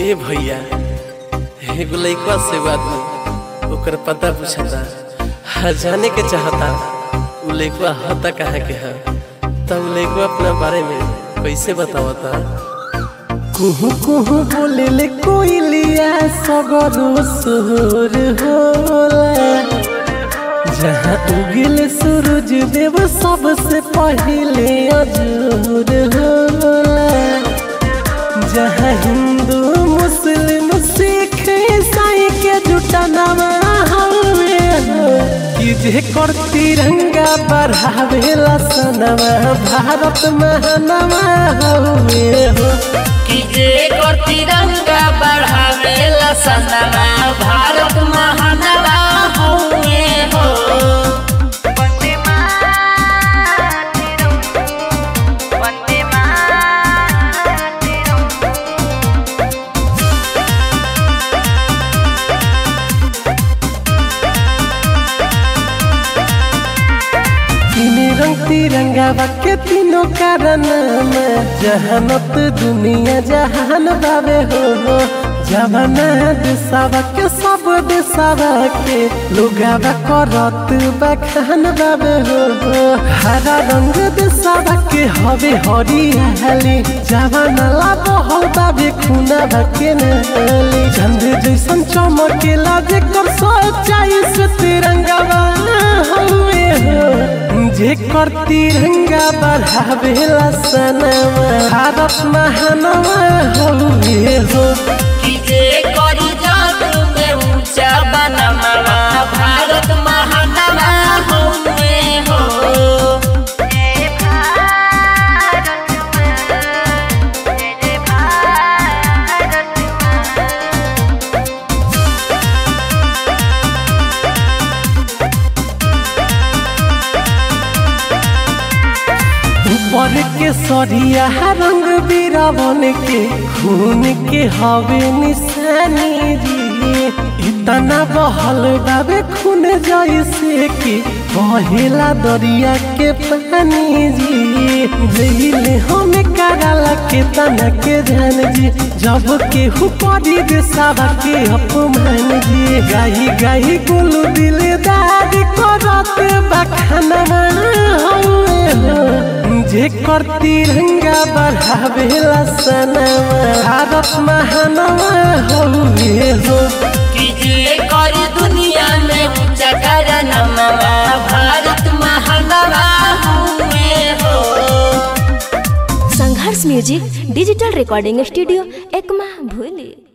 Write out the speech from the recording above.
ए भैया एगो लइकवा से एगो आदमी ओकर पता पूछता हा जाने के चाहता उ लइकवा हता कहाँ के हा तब लइकवा अपना बारे में कैसे बतावता कुहू कुहू बोले ले कोइलिया सगरो सुर होला जहाँ उगिल सूरज देव सबसे पहले अजूर होला जहाँ हिंदू मुस्लिम सिख ईसाई के जुटा नामा हवे हो कि जे कर तिरंगा बढ़ावेला सनवा भारत महानवा हवे हो कि जे कर तिरंगा बढ़ावेला सनवा भारत महानवा हउए हो वंदे मातरम वंदे मातरम तीन रंग तिरंगा के तीनों कारण जहानत दुनिया जहान बाबे हो जवाना दिशावा के सब दिशावा के लुगावा करत बखान बाबे हो हरा रंग दिशावा के हवे हरियाली जवाना ला बहल बाबे खुना के नली चंद जैसन चमकेला जेकर सच्चाई से तिरंगा हवे हो जेकर तिरंगा बढ़ावेला सनवा भारत महानवा हवे हो कि जे कर जग में ऊंचा बनमवा भारत महानवा हउए हो जय भारत माँ जय जय भारत माँ ऊपर के सरिया रंग बीरावन के खून के हवे निशानी जी इतना बहल बाबे खून जैसे कि बहेला दरिया के पानी जी जहिले हम कराला के तना के ध्यान जी जब के हुपरी देसावा के अपमान जी गाही गाही गोलू दिलदार करत बखानवा हवे हो जेकर तिरंगा बढ़ावेला सनवा भारत महानवा हवे हो कि जे कर दुनिया में ऊंचा करनमवा भारत महानवा हउए हो Sangharsh music digital recording studio Ekma भूली